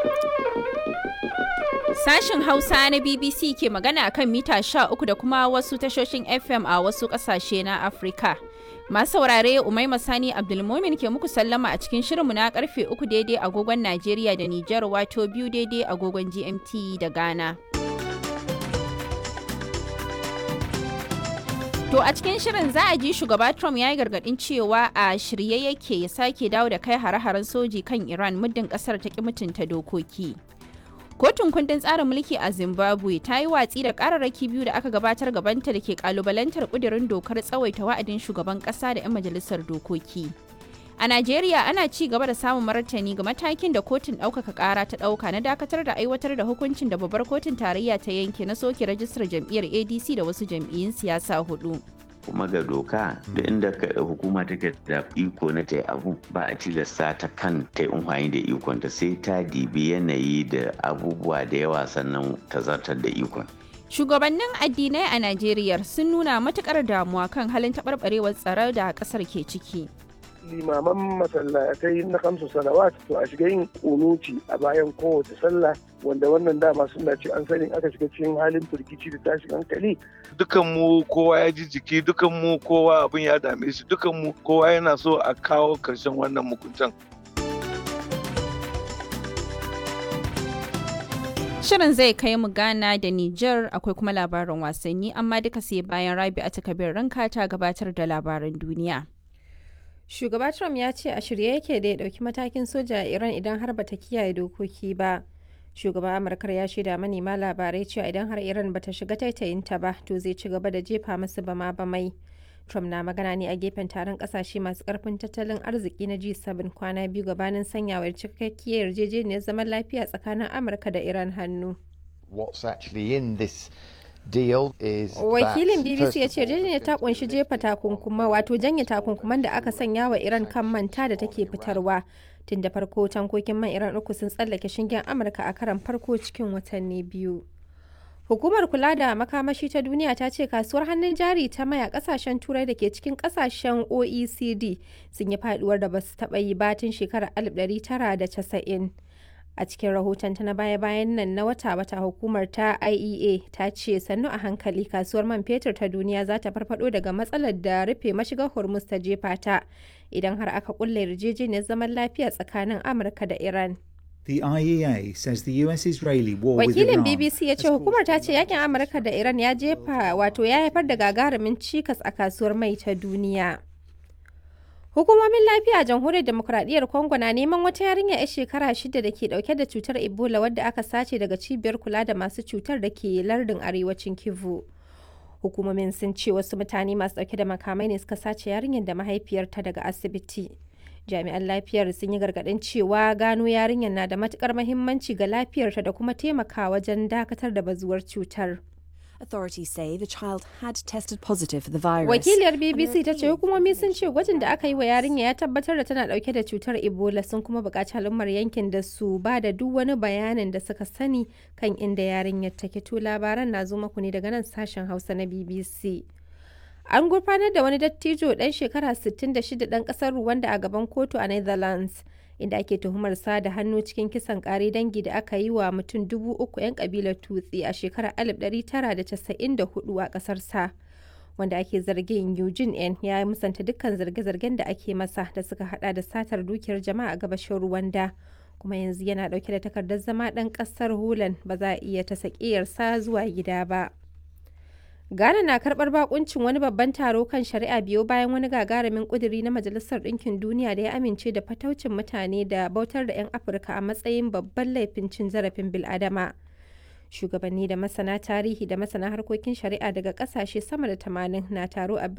Sashen Hausa na BBC ke magana akan mita 13 da kuma wasu tashoshin FM a wasu ƙasashe na Afirka. Masu saurare Umaima Sani Abdulmumin ke muku sallama a cikin shirinmu na karfe 3 daidai agogon Najeriya da Nijar wato biyu daidai agogon GMT da Ghana. To a cikin shirin za a ji shugaba Trump ya yi gargadin cewa a shirye yake ya sake dawo da kai hare-haren soji kan Iran muddin kasar ta ki mutunta dokoki. Kotun kundin tsarin mulki a Zimbabwe ta yi watsi da kararraki biyu da aka gabatar gabanta da ke kalubalantar kudirin dokar tsawaita wa'adin shugaban kasa da 'yan majalisar dokoki. A Najeriya ana ci gaba da samun martani ga matakin da kotun ɗaukaka ƙara ta ɗauka na dakatar da aiwatar da hukuncin da babbar kotun tarayya ta yanke na soke rajistar jam'iyyar ADC da wasu jam'iyyun siyasa hudu. kuma ga doka da inda hukuma take da iko na ta abu ba a tilasta ta kan ta yi amfani da ikon ta sai ta dibi yanayi da abubuwa da yawa sannan ta zartar da ikon. Shugabannin addinai a Najeriya sun nuna matukar damuwa kan halin taɓarɓarewar tsaro da ƙasar ke ciki. limaman masallatai na kamsu salawat to a shiga yin kunuti a bayan kowace sallah wanda wannan dama suna ce an sani aka shiga cikin halin firgici da tashin hankali dukan mu kowa ya ji jiki dukan mu kowa abin ya dame shi dukan mu kowa yana so a kawo karshen wannan mukuntan Shirin zai kai mu Ghana da Nijar akwai kuma labarin wasanni amma duka sai bayan Rabi a takabir ranka ta gabatar da labaran duniya. Shugaba Trump ya ce a shirye yake da ya ɗauki matakin soja a Iran idan har bata kiyaye dokoki ba. Shugaban Amurkar ya shaida manema labarai cewa idan har Iran bata shiga taitayinta ba to zai ci gaba da jefa masu bama bamai. Trump na magana ne a gefen taron kasashe masu karfin tattalin arziki na G7 kwana biyu gabanin sanyawar cikakkiyar yarjejeniyar zaman lafiya tsakanin Amurka da Iran hannu. What's actually in this deal is wakilin bbc ya ce yarjejeniyar ta kunshi jefa takunkuma wato janye takunkuman da aka sanya wa iran kan manta da take fitarwa tun da farko tankokin man iran uku sun tsallake shingen amurka a karan farko cikin watanni biyu hukumar kula da makamashi ta duniya ta ce kasuwar hannun jari ta maya kasashen turai da ke cikin kasashen oecd sun yi faduwar da ba su taɓa yi batun shekarar 1990 a cikin rahoton ta na baya-bayan nan na wata-wata hukumar ta iea ta ce sannu a hankali kasuwar man fetur ta duniya za ta farfado daga matsalar da rufe mashigar hormuz ta jefa ta idan har aka kulle yarjejeniyar zaman lafiya tsakanin amurka da iran The IEA says the US-Israeli war with wakilin Iran bbc ya ce hukumar ta ce yakin amurka da iran ya jefa wato ya haifar da gagarumin cikas a kasuwar mai ta duniya Hukumomin lafiya a jamhuriyar demokuraɗiyyar Congo na neman wata yarinya 'yar shekara shida da ke ɗauke da cutar Ebola wadda aka sace daga cibiyar kula da masu cutar da ke lardin arewacin Kivu. Hukumomin sun ce wasu mutane masu ɗauke da makamai ne suka sace yarinyar da mahaifiyarta daga asibiti. Jami'an lafiyar sun yi gargaɗin cewa gano yarinyar na da matukar mahimmanci ga lafiyarta da kuma taimaka wajen dakatar da bazuwar cutar. Authorities say the child had tested positive for the virus. Wakiliyar BBC ta ce hukumomi sun ce gwajin da aka yi wa yarinya ya tabbatar da tana dauke da cutar Ebola sun kuma buƙaci al'ummar yankin da su ba da duk wani bayanin da suka sani kan inda yarinyar take to labaran na zo maku ne daga nan sashen Hausa na BBC. An gurfanar da wani dattijo ɗan shekara 66 ɗan ƙasar Rwanda a gaban kotu a Netherlands. inda ake tuhumar sa da hannu cikin kisan kare dangi da aka yi wa mutum dubu uku 'yan kabilar tutsi a shekarar 1994 a kasar sa wanda ake zargin eugene n ya musanta dukkan zarge-zargen da ake masa da suka hada da satar dukiyar jama'a a gabashin rwanda kuma yanzu yana dauke da takardar zama dan kasar holland ba za a iya ta sa zuwa gida ba Ghana na karbar bakuncin wani babban taro kan shari'a biyo bayan wani gagarumin kuduri na Majalisar Ɗinkin Duniya da ya amince da fataucin mutane da bautar da 'yan Afirka a matsayin babban laifin cin zarafin bil'adama. Shugabanni da masana tarihi da masana harkokin shari'a daga kasashe sama da 80 na taro a